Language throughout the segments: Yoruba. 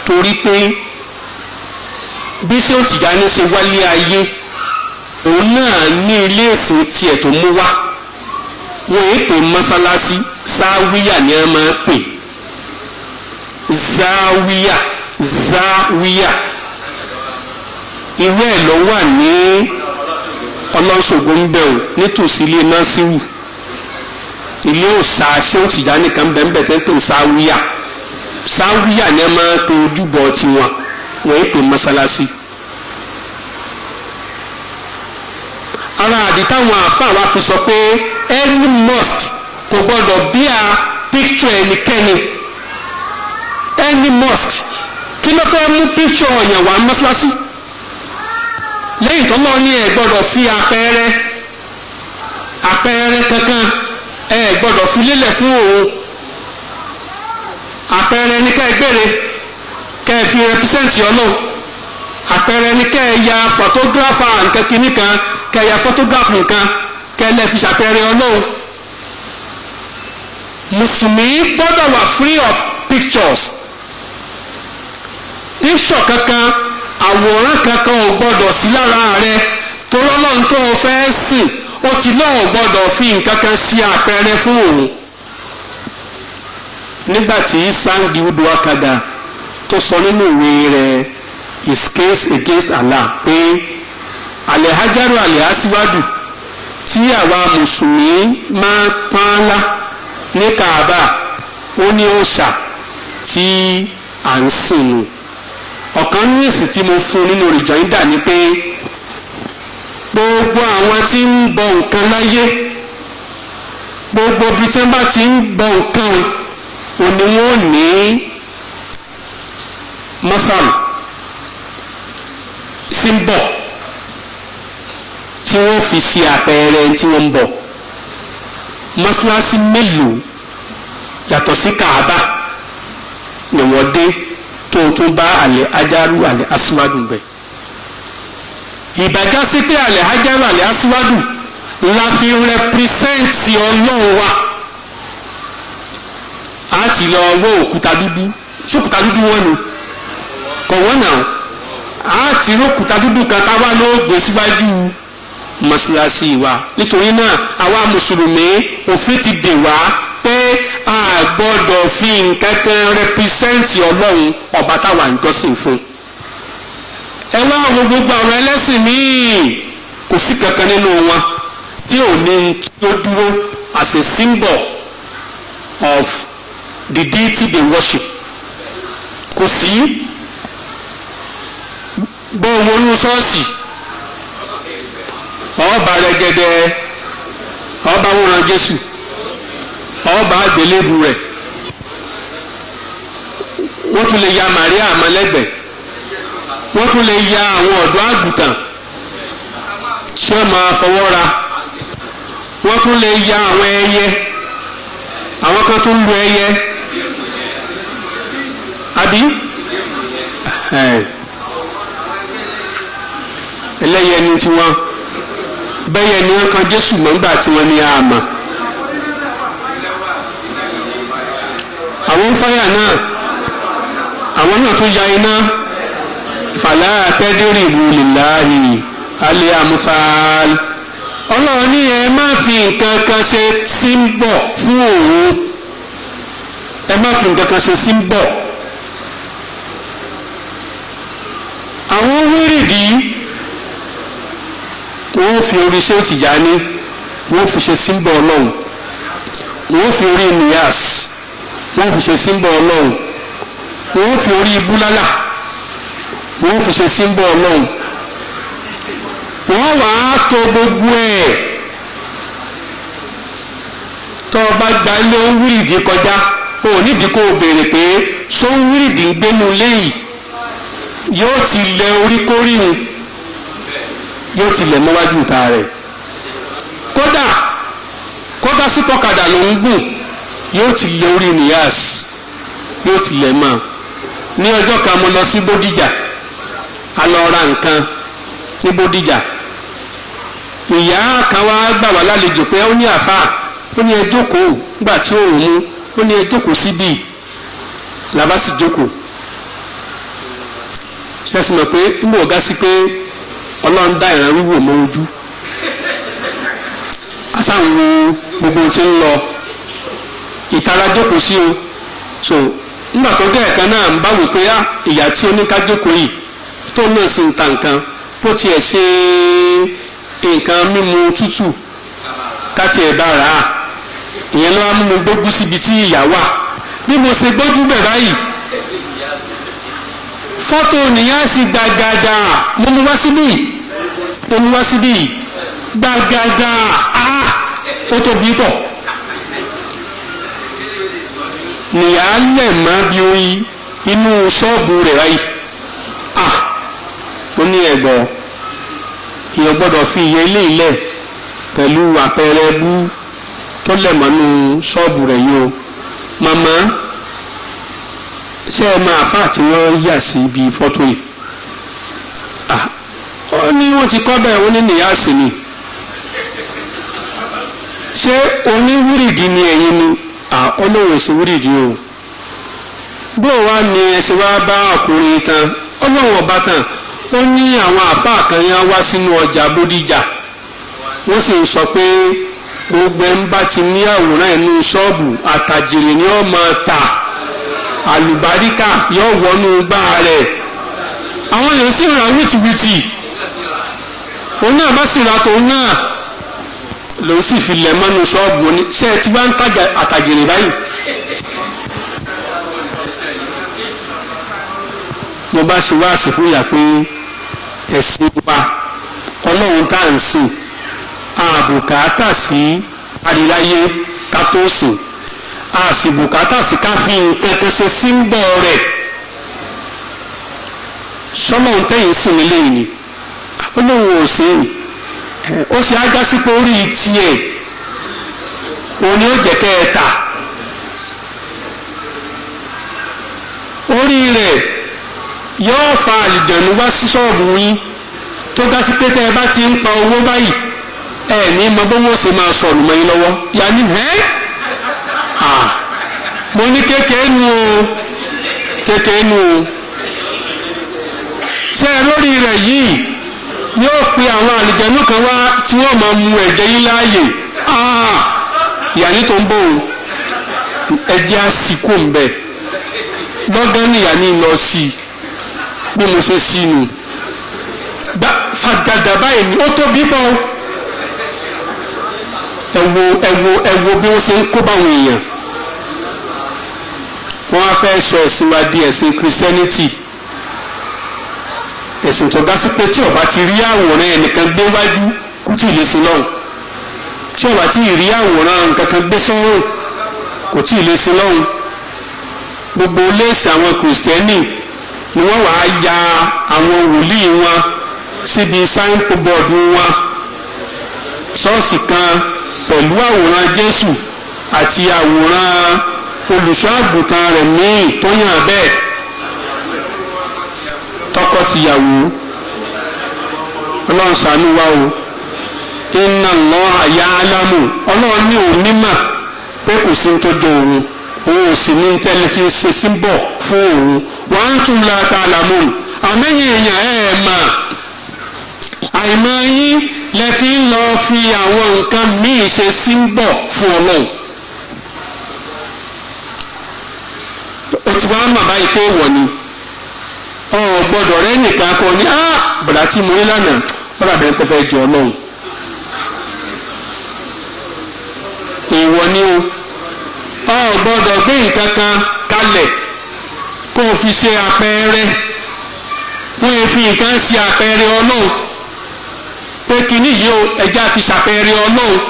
torí pé bí ṣé ó Tìjàní ṣe wálé ayé òun náà ní ilé ìsìn tiẹ̀ tó mú wá wọn èé pè mọ́sálásí sáwíyà ni wọ́n máa pè záwíyà záwíyà ìwé ẹ̀ ló wà ní ọlọ́ṣogbo ń bẹ̀ ò nítòsí ilé násíwù ilé òòṣà ṣé ó Tìjàní kan bẹ́ẹ̀ tẹ́ ń pè sáwíyà sáwíyà ni wọ́n máa pe ojúbọ tiwọn wọn èé pè mọ́sálásí. ara àdì táwọn àáfàá wa fi sọ pé any mosque kò gbọdọ̀ bí a picture ẹnikẹ́ni any mosque kí ló fẹ́ mú picture ọ̀yàn wá mọ́ṣáláṣí lẹ́yìn tó lọ́ọ́ ní ẹ̀ gbọ́dọ̀ fi àpẹẹrẹ àpẹẹrẹ kankan ẹ̀ gbọ́dọ̀ fi lélẹ̀ fún òun àpẹẹrẹ ní ká ẹ gbére ká ẹ fi represent ọlọ́run àpẹẹrẹ ní ká ẹ ya photographer nǹkan kìíní kan ká ẹ ya photograph nǹkan ká ẹ lẹ́ fi ṣàpẹẹrẹ ọlọ́run mùsùlùmí gbọ́dọ̀ wà free of pictures picture kankan àwòrán kankan ò gbọ́dọ̀ sí lára rẹ tó lọ́lọ́run tó o fẹ́ sìn ó ti lọ́wọ́ gbọ́dọ̀ fi nǹkan kan ṣe àpẹẹrẹ fún òun nígbà tí sangi udu akada tó sọ nínú ìwé rẹ̀ his case against Allah pé alẹ́hájárò alẹ́hásíwádù tí àwa mùsùlùmí máa pọ́n lá ní kaaba ó ní òòṣà tí à ń sìn nù ọ̀kan ní èsì tí mo fún nínú rìjọ́ńdà ni pé gbogbo àwọn tí ń bọ nǹkan láyé gbogbo ibi tí wọ́n bá ti ń bọ nǹkan òní wọn ò ní mọ́sálù símbọ̀ tí wọ́n fi ṣe àpẹẹrẹ tí wọ́n ń bọ̀ mọ́sálásí mélòó yàtọ̀ sí Kaaba ni wọ́n dé tó tún bá àlẹ́ ajaru àlẹ́ aṣíwájú bẹ̀. ìbàjá sí pé àlẹ́ ajaru àlẹ́ aṣíwájú la fi rẹpírísẹ́ǹtì ọlọ́run wa a ti lọ wọ òkúta dúdú sókúta dúdú wọn nu kọ̀ wọ́n náà a ti rí òkúta dúdú kan táwa ló gbé síwájú mọ́ṣáláṣí wa nítorí náà àwa mùsùlùmí òfin ti dè wá pé a gbọ́dọ̀ fi nǹkan kan rẹpísẹ́ǹtì ọlọ́run ọba táwa ń jọ́sìn fún. ẹ wá àwọn gbogbo àwọn ẹlẹ́sìn míì kò sí kankan nínú wọn tí ò ní tí ó dúró as a symbol of the deity they worship kò sí bó wọnú ṣọ́ọ̀ṣì ọba rẹ̀gẹ̀dẹ̀ ọba wòran Jésù ọba àgbélébù rẹ̀ wọ́n tún lè ya Màríà àmọ́lẹ́gbẹ̀ wọ́n tún lè ya àwọn ọ̀dọ́ àgùntàn tí wọ́n máa fọwọ́ ra wọ́n tún lè ya àwọn ẹyẹ àwọn kan tún lu ẹyẹ àbí ẹlẹ́yẹ ni tiwọn bẹ́yẹ ni wọ́n kan Jésù mọ́gbà tí wọ́n ní àmà. àwọn fáyà náà àwọn náà tún ya iná fàlà tẹ́dírìbù lìláàhì alẹ́ amúfààl ọlọ́run ní ẹ má fi nǹkan kan ṣe símbọ̀ fún òun ẹ má fi nǹkan kan ṣe símbọ̀ àwọn wíìrìdì wọ́n fi orí ṣé Tìjàní wọ́n fi ṣe símbọ̀ ọlọ́run wọ́n fi orí nìyàs wọ́n fi ṣe símbọ̀ ọlọ́run wọ́n fi orí búlálà wọ́n fi ṣe símbọ̀ ọlọ́run wọ́n wà á tó gbogbo ẹ̀ tó o bá gba ilé wíìdì kọjá o ò nídìí kó o béèrè pé ṣó wíìdì ń gbénu léyìí yóò ti lẹ orí kórìhun yóò ti lẹ̀ mọ́wájú ìta rẹ̀ kódà kódà sí pọ́kadà ló ń gùn yóò ti lé orí nìyàs yóò ti lẹ̀ mọ́ ní ọjọ́ kan mo lọ sí Bódìjà a lọ ra nǹkan ní Bódìjà ìyá kan wá gbà wá lálejò pé ó ní àfà ó ní ẹ jókòó nígbà tí òun mú ó ní ẹ jókòó síbí làbá sì jókòó ṣẹ́sìn mọ̀ pé ń bò ga sí pé ọlọ́run dá ìran wíwò mọ́ ojú asáwọn gbogbo tí ń lọ ìtara jókòó sí o so nígbà tó dé ẹ̀kan náà ń bá wò pé ìyá tí oníkájókòó yìí tó náà sì ń ta nǹkan bó tiẹ̀ ṣe nǹkan mímu tútù káti ẹ̀ bá rà á ìyẹn ló wá mú mi gbógun síbi tí ìyá wà bí mo ṣe gbójú bẹ̀ báyìí fọ́tò nìyá sì gbàgàdà mo mú wá síbí mo mú wá síbí gbàgàdà á ó tóbi pọ̀ nìyá lẹ̀ mọ́ bí oyin inú ṣọ́ọ̀bù rẹ̀ báyìí ah ó ní ẹ̀gbọ́n èèyàn gbọ́dọ̀ fi iye ilé ilẹ̀ pẹ̀lú àpẹẹrẹ bú tó lẹ̀ mọ́nú ṣọ́ọ̀bù rẹ̀ yìí o màmá ṣé ẹ máa fà tí wọ́n yà sí ibi fọ́tò yìí ah ó ní wọ́n ti kọ́ bẹ́ẹ̀ wọ́n ní nìyá sí ni ṣé oníwúrìdì ni ẹ̀yin ni ah ọlọ́run èsì wúrìdì o bó wá ní ẹsẹ̀ wá bá ọkùnrin tán ọlọ́run ọba tán ó ní àwọn àáfàá kan yẹn wá sínú ọjà bódìjà wọ́n sì ń sọ pé gbogbo ẹ̀ ń bá ti ní àwòrán ẹ̀nu ṣọ́ọ̀bù àtàjèrè ni ó máa tà àlùbáríkà yóò wọnú gbá rẹ̀ àwọn èèyàn sì rà wìtìwìtì òun náà bá sì rà tòun náà lòun sì fi lẹ̀ mọ́nu ṣọ́ọ̀bù ní ṣé ẹ ti bá ń tajà àtàjèrè báyìí. mo bá ṣe wáàsí fún ìyá pé ẹ̀sìn wa ọlọ́run tá à ń sìn àbùkátà sí àríláyé ká tó sìn a sì bùkátà sí ká fi nǹkan kan ṣe símbọ̀ rẹ̀ sọ́lọ́run tẹ̀yìn sìn nílé yìí ni ọlọ́run ò sìn ó ṣe ágá sí pé orí tiẹ̀ òun ni ó jẹ́ kẹ́ ẹ tà orí rẹ̀ yóò fa àlìjẹ̀nu wá sí ṣọ́ọ̀bù yín tó ga sí pé tẹ́ ẹ bá ti ń pa owó báyìí ẹ ní mọ bó wọ́n ṣe máa sọ̀rọ̀ mọ́ yín lọ́wọ́ yanni ẹ́ mo ní kékeré nu o kékeré nu o ṣé ẹ lórí rẹ̀ yìí yóò pe àwọn àlìjẹ̀nu kan wá tí wọ́n máa mu ẹ̀jẹ̀ yín láàyè yanni tó ń bọ̀ o ẹ̀jẹ̀ á sì kó ń bẹ̀ lọ́gán nìyà ní lọ sí i bí mo ṣe sí nu gba fàgàdà báyìí ni ó tóbi bọ́ ẹ wo ẹ wo ẹ wo bí wọ́n ṣe ń kó báwọn èèyàn wọ́n á fẹ́ sọ ẹ̀sìn wa di ẹ̀sìn christianity ẹ̀sìn tó ga sí pé tí ọba ti rí àwòrán ẹnìkan gbé wájú kú tí ì lè sin lọ́hùn tí ọba ti rí àwòrán nǹkan kan gbé sọ́rùn kò tí ì lè sin lọ́hùn gbogbo léèsì àwọn kìrìsìtẹ́nì ni wọ́n wàá ya àwọn wòlíì wọn síbi sáínpọ̀bọ̀dù wọn ṣọ́ọ̀ṣì kan pẹ̀lú àwòrán Jésù àti àwòrán olùṣọ́ àgùntàn rẹ̀ míì tó yàn bẹ́ẹ̀ tọkọ-tìyàwó ọlọ́run ṣàánú wa o inna Allaha ya'lamu ọlọ́run ní òun nímà pé kò sí ní tó jọ òun òun ò sì ní tẹ́lifí ṣe símbọ̀ fún òun wa antum la ta'lamun àmẹ́yìn èèyàn ẹ̀ ẹ̀ mà àìmọ̀ yín lẹ fi ń lọ fi àwọn nǹkan míì ṣe símbọ̀ fún ọlọ́run o ti wá mà báyìí pé wọ̀ ni ọ gbọ́dọ̀ rẹ nìkan kọ ni ah bàdà tí mo ní lánàá bàdà bẹ́ẹ̀ kó fẹ́ jọ ọlọ́run èèwọ̀ ni o ọ gbọ́dọ̀ gbé nǹkan kan kalẹ̀ kó o fi ṣe àpẹẹrẹ wọ́n yẹ fi nǹkan ṣe àpẹẹrẹ ọlọ́run pé kínní yìí o ẹja fi ṣàpẹẹrẹ ọlọ́run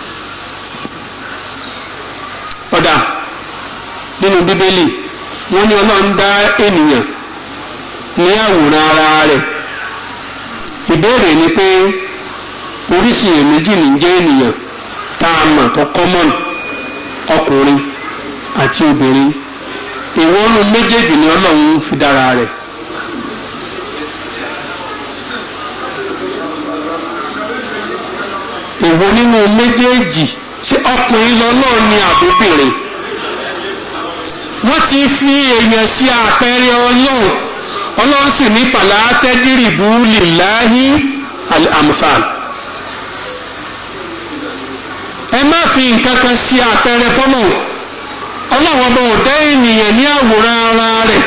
ọ̀dà nínú bíbélì wọ́n ní ọlọ́run dá ènìyàn ní àwòrán ara rẹ̀ ìbéèrè ni pé oríṣi èméjì ní jẹ́ ènìyàn tá a mọ̀ tó common ọkùnrin àti obìnrin ìwọ́nú méjèèjì ni ọlọ́run fi dára rẹ̀. èwo nínú méjèèjì ṣé ọkùnrin lọ́lọ́run ni àbóbìnrin wọ́n ti fi èèyàn sí àpẹẹrẹ ọlọ́run ọlọ́run sì ní fàlà tẹ́dírìbù lìláhí al-amthal ẹ má fi nǹkan kan ṣe àpẹẹrẹ fọ́nà ọlọ́run ọba ò dá ènìyàn ní àwòrán ara rẹ̀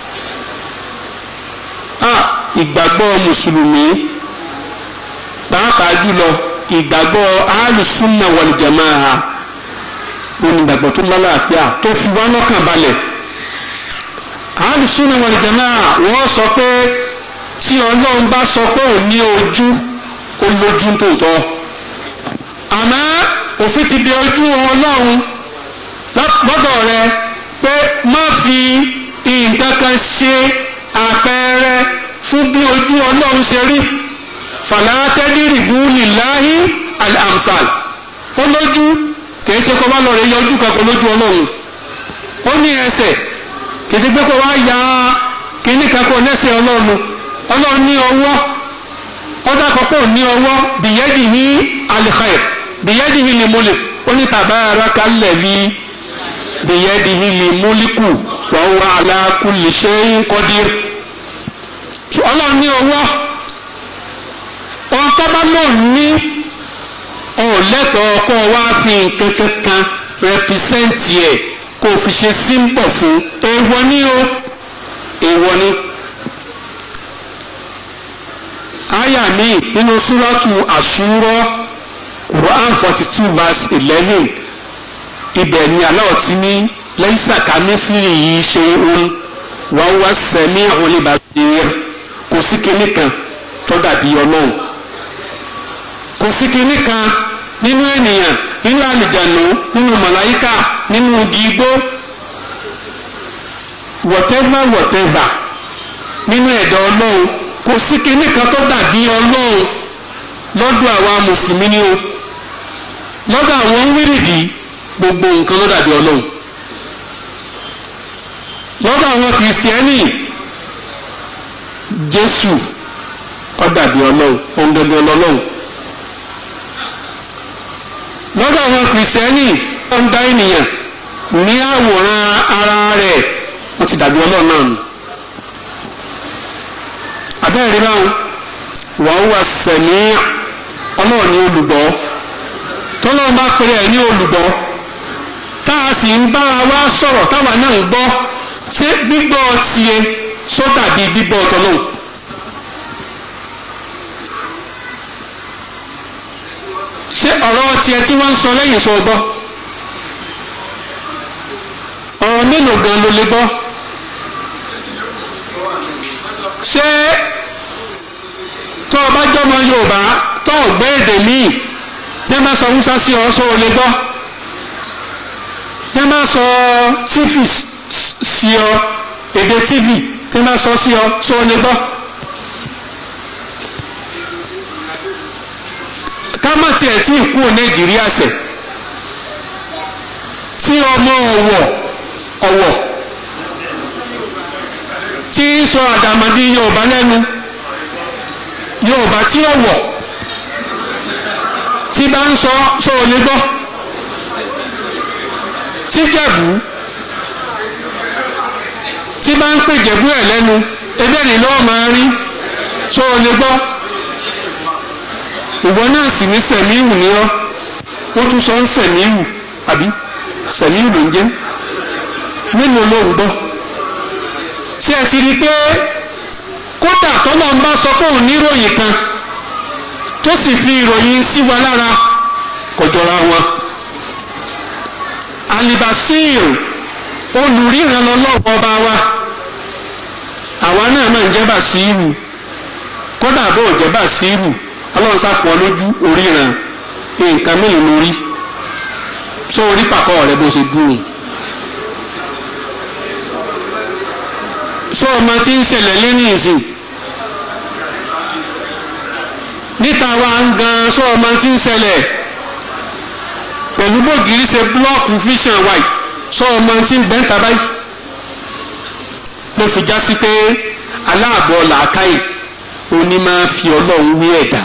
ìgbàgbọ́ mùsùlùmí pàápàá jùlọ ìgbàgbọ́ alùsùnà wàlìjàmáà onígbàgbọ́ tó lálàáfíà tó fi wá lọ́kàn balẹ̀ alùsùnà wàlìjàmáà wọ́n sọ pé tí ọlọ́run bá sọ pé ò ní ojú ó lójú tòótọ́ àmọ́ òfin ti di ojú ọlọ́run lọ́dọ̀ rẹ pé má fi nǹkan kan ṣe àpẹẹrẹ fún bí ojú ọlọ́run ṣe rí fàlàtẹ́dìrì búlì láhí al-amsal ó lójú kìí ṣe kó bá lọ rẹ yọjú kankan lójú ọlọ́run ó ní ẹsẹ̀ kìí gbé kó wá ya kíní kankan lẹ́sẹ̀ ọlọ́run ọlọ́run ní ọwọ́ ó dákọ̀ pé ò ní ọwọ́ bìyẹ́dìhí al-khair bìyẹ́dìhí limulk ó ní tabaraka alladhi bìyẹ́dìhí limuliku wa huwa ala kulli shay'in qadir ọlọ́run ní ọwọ́ ohun tó bá lò ní ọ̀hún lẹ́tọ̀ọ́ kó o wá fi nǹkan kankan rẹpísẹ́ǹtì ẹ̀ kó o fi ṣe símbọ̀ fún èèwọ̀ ní o èèwọ̀ ní. àyà mi nínú súrọ́tù àṣúrọ́ Quran forty two verse eleven ibẹ̀ ni aláwọ̀ tí ní lẹ́yìnsà kámẹ́fìrì yìí ṣe ń wọ́n wá sẹ́mi àwọn olùbàdàn kò sí kinní kan tó dàbí ọlọ́run kò sí kinní kan nínú ènìyàn nínú àlìjànú nínú màláyíkà nínú igi igbó whatever whatever nínú ẹ̀dá ọlọ́run kò sí kinní kan tó dàbí ọlọ́run lọ́dọ̀ àwa mùsùlùmí ni o lọ́dọ̀ àwọn wíìrìdì gbogbo nǹkan ló dàbí ọlọ́run lọ́dọ̀ àwọn kìrìsìtẹ́nì jésù ó dàbí ọlọ́run òun gẹ́gẹ́ lọ́lọ́run lọ́dọ̀ àwọn kìrìsìtẹ́nì ó ń dá ènìyàn ní àwòrán ara rẹ̀ wọ́n ti dàbí ọlọ́run náà nù abẹ́rẹ́ báwọn wàá wà sẹ̀mí ọlọ́run ní olùgbọ́ tọ́lọ́run bá pèrè ẹ̀ ní olùgbọ́ tá a sì ń bá wa sọ̀rọ̀ táwa náà ń gbọ́ ṣé gbígbọ́ tiẹ̀ sọ́dà bíi gbígbọ́ tọ́lọ́run. ṣé ọ̀rọ̀ tiẹ̀ tí wọ́n ń sọ lẹ́yìn sọ gbọ́ ọ̀rọ̀ mélòó gan ló lè gbọ́ ṣé tó o bá jọmọ Yorùbá tó o gbé èdè míì tí wọ́n bá sọ Hausa sí ọ sọ o lè gbọ́ tí wọ́n bá sọ tífì sí ọ èdè tífì tí wọ́n bá sọ sí ọ sọ o lè gbọ́. kámá tiẹ̀ tí ì kúrò nàìjíríà sẹ̀ tí ọmọ ọ̀wọ̀ ọ̀wọ̀ tí ń sọ àdàmàdì yorùbá lẹ́nu yorùbá tí ọ̀wọ̀ tí bá ń sọ sọ ò lè gbọ́ tí jẹ̀bú tí bá ń pè jẹ̀bú ẹ̀ lẹ́nu ebẹ́ ni lọ́wọ́ máa rí sọ ò lè gbọ́ ìwọ náà sì ní sẹ̀míhù ní ọ́ wọ́n tún sọ ń sẹ̀míhù àbí sẹ̀míhù ló ń jẹ́ mélòó ló ń gbọ́ ṣé ẹ ti rí i pé kódà tọ́lọ́ ń bá sọ pé òun níròyìn kan tó sì fi ìròyìn sí wa lára kò jọra wọn alibasir olùríran lọ́lọ́wọ́ ọba wa àwa náà máa ń jẹ́ bàṣírù kódà bó jẹ́ bàṣírù ọlọ́run sáfọ́ lójú oríran nǹkan mélòó lórí sọ orí pàkọ́ rẹ bó ṣe dùn sọ ọmọ tí ń ṣẹlẹ̀ lẹ́ni ìsìn níta wa ń gan sọ ọmọ tí ń ṣẹlẹ̀ pẹ̀lú bògiri ṣe búlọ́ọ̀kù fíṣàn wáì sọ ọmọ tí ń bẹ́ńtà báyìí ló fi já sí pé aláàbọ̀ làákàyè oní máa fi ọlọ́run wí ẹ̀dá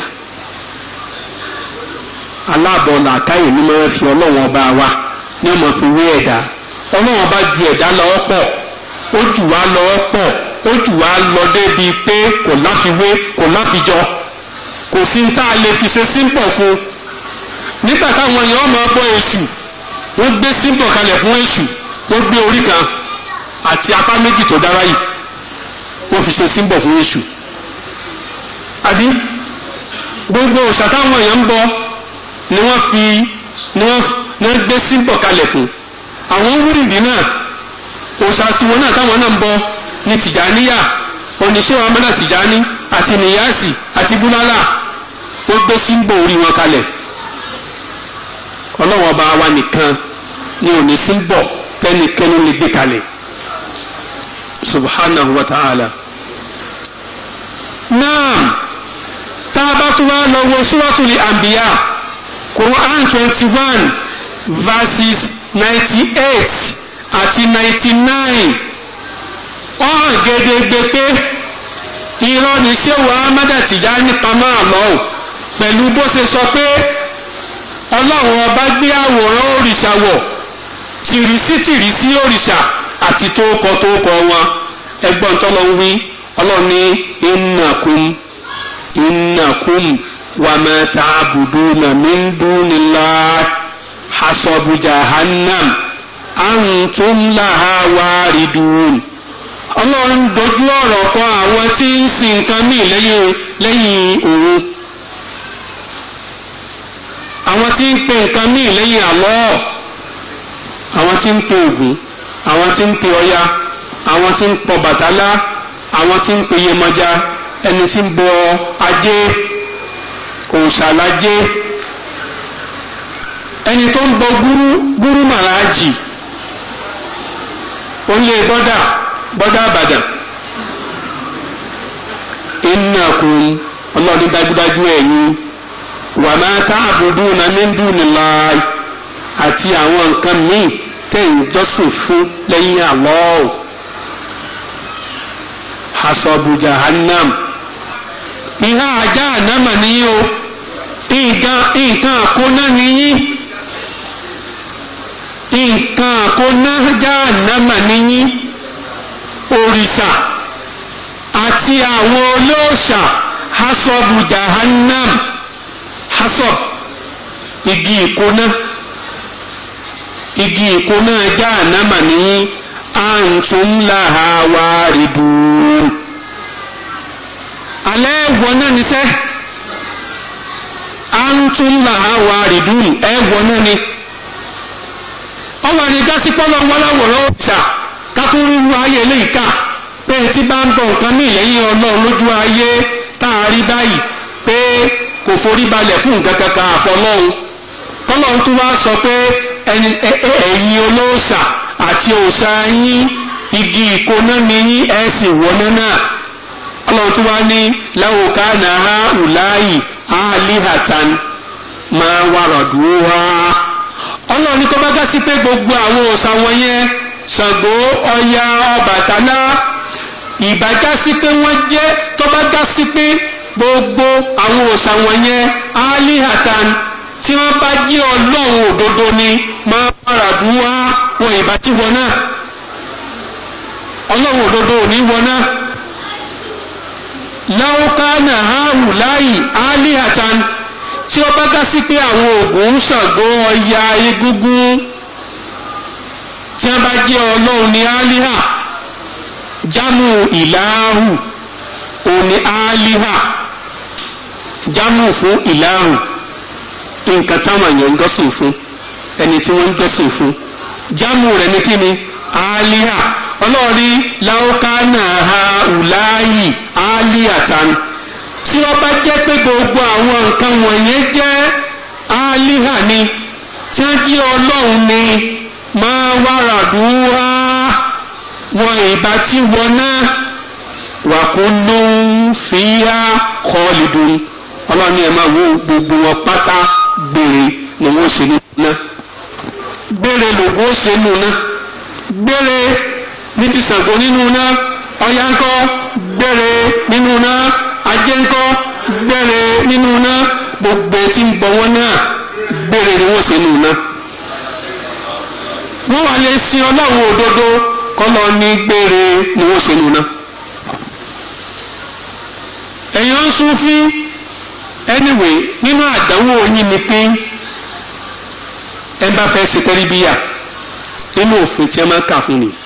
aláàbọ̀ làákàyè ní máa fi ọlọ́run ọba wa ní ọmọ fi wí ẹ̀dá ọlọ́run ọba ju ẹ̀dá lọ́wọ́ pọ̀ ó jù wá lọ́wọ́ pọ̀ ó jù wá lọ débi pé kò láfiwé kò láfijọ kò sí ní tá a lè fi ṣe símbọ̀ fún un nígbà táwọn èèyàn máa bọ èṣù wọ́n gbé símbọ̀ kalẹ̀ fún èṣù wọ́n gbé orí kan àti apá méjì tó dára yìí wọ́n fi ṣe símbọ̀ fún èṣù àbí gbogbo òòṣà táwọn èèyàn ń bọ ni wọ́n fi ni wọ́n ni wọ́n gbé símbọ̀ kalẹ̀ fún àwọn wúrìdì náà òòṣà tiwọn náà táwọn náà ń bọ ní tìjàníyà oníṣẹ́ amẹ́lá tìjání àti nìyáàsì àti búlálà wọ́n gbé símbọ̀ orí wọn kalẹ̀ ọlọ́wọ́n ọba wa nìkan ni ò ní símbọ̀ tẹ́nikẹ́ni lè gbé kalẹ̀ subhanahu wa ta'ala naam tá a bá tún wá lọ wo suratul anbiya quran twenty one verses ninety eight àti ninety nine ọ̀hún gédégbé pé irọ́ ni ṣéwà amádà Tìjání pamọ́ àlọ́ pẹ̀lú bó ṣe sọ pé ọlọ́run ọba gbé àwòrán òrìṣà wọ̀ tìrísí tìrísí òrìṣà àti tóókọ tóókọ wọn ẹgbọ́n tọ́lọ́ ń wí ọlọ́run ní innakum innakum wa ma ta'buduna min dunillah hasabu jahannam antum laha waridun ọlọ́run dojú ọ̀rọ̀ kọ àwọn tí ń sin nǹkan míì lẹ́yìn lẹ́yìn òun àwọn tí ń pe nǹkan míì lẹ́yìn Allah àwọn tí ń pe Ògún àwọn tí ń pe Ọya àwọn tí ń pọ Bàtálá àwọn tí ń pe Yemọja ẹni tí ń bọ ajé òòṣàlájé ẹni tó ń bọ gúrú gúrú màláàjì onílé bọ́dà bọ́dà àbàdàn innakum ọlọ́ọ̀ni dájúdájú ẹ̀yin wa ma ta'buduna min dunillahi àti àwọn nǹkan míì tẹ̀ ń jọ́sìn fún lẹ́yìn Allah hasabu jahannam ìhà ajá ànámà nìyí o nǹkan nǹkan àkóná nìyí nǹkan àkóná jahannama nìyí òrìṣà àti àwọn olóòṣà hasabu jahannam hasab igi ìkóná igi ìkóná jahannama nìyí antum laha waridun alẹ́ wọ náà níṣẹ́ antum laha waridun ẹ wọ náà ni ọwọ́ àni gásí pọ́lọ́ wọ́láwọ̀rọ̀ ọ̀ṣà kákó ríru ayé eléyìí ká pé tí bá ń bọ̀ nǹkan ní ìlẹ́yìn ọlọ́run lójú ayé tá a rí báyìí pé kò forí balẹ̀ fún nǹkan kankan àfọlọ́run tọ́lọ́run tó wá sọ pé ẹ̀yin olóòṣà àti òòṣà yín igi ìkóná ni yín ẹ̀ sì wọná náà ọlọ́run tó wá ní láwùká náà ùláyì álíhàtàn máa wàràdúró wá ọlọ́run ní kó bá gásí pé gbogbo àwọn òòṣà wọ̀nyẹn Ṣàngó Ọya Ọbàtálá ìbá gásí pé wọ́n jẹ́ tó bá gásí pé gbogbo àwọn òòṣà wọ̀nyẹn álíhàtàn tí wọ́n bá jẹ́ ọlọ́run òdodo ni máa wàràdúró wá wọn ìbá tí wọn náà ọlọ́run òdodo ò ní wọn náà láwùkánà áhù láyì álíhàtàn tí ó bá dá sí pé àwọn Ògún Ṣàngó Ọya Egúngún tí wọ́n bá jẹ́ ọlọ́run ní álíhà jámù ìlàhù òní álíhà jámù fún ìlàhù nǹkan táwọn èèyàn ń jọ́sìn fún ẹni tí wọ́n ń jọ́sìn fún jámù rẹ̀ ní kíni álíhà ọlọ́ọ̀rí láwùkánà àhùláyì álíhàtàn tí wọ́n bá jẹ́ pé gbogbo àwọn nǹkan wọ̀nyẹn jẹ́ álíhà ni tí wọ́n jẹ́ ọlọ́run ni máa wàrà dùúwá wọn ìbá tí wọn náà wà kó ló ń fìyà kọ́ọ̀lìdùn ọlọ́run ẹ̀ máa wo gbogbo wọn pátá gbére ni wọ́n ṣe nínú náà gbére lògùn ó ṣe nínú náà gbére ní ti Ṣàngó nínú náà Ọya ńkọ́ gbére nínú náà ajé ńkọ́ gbére nínú náà gbogbo tí ń bọ wọn náà gbére ni wọ́n ṣe nínú náà wọ́n wà lè sin ọlọ́run òdodo kọ́lọ́ ní gbére ni wọ́n ṣe nínú náà ẹ̀yin ń sún fún anyway nínú àdánwò yín ni pé ẹ bá fẹ́ ṣe tẹ́líbíyà nínú òfin tí ẹ máa ń kà fún ni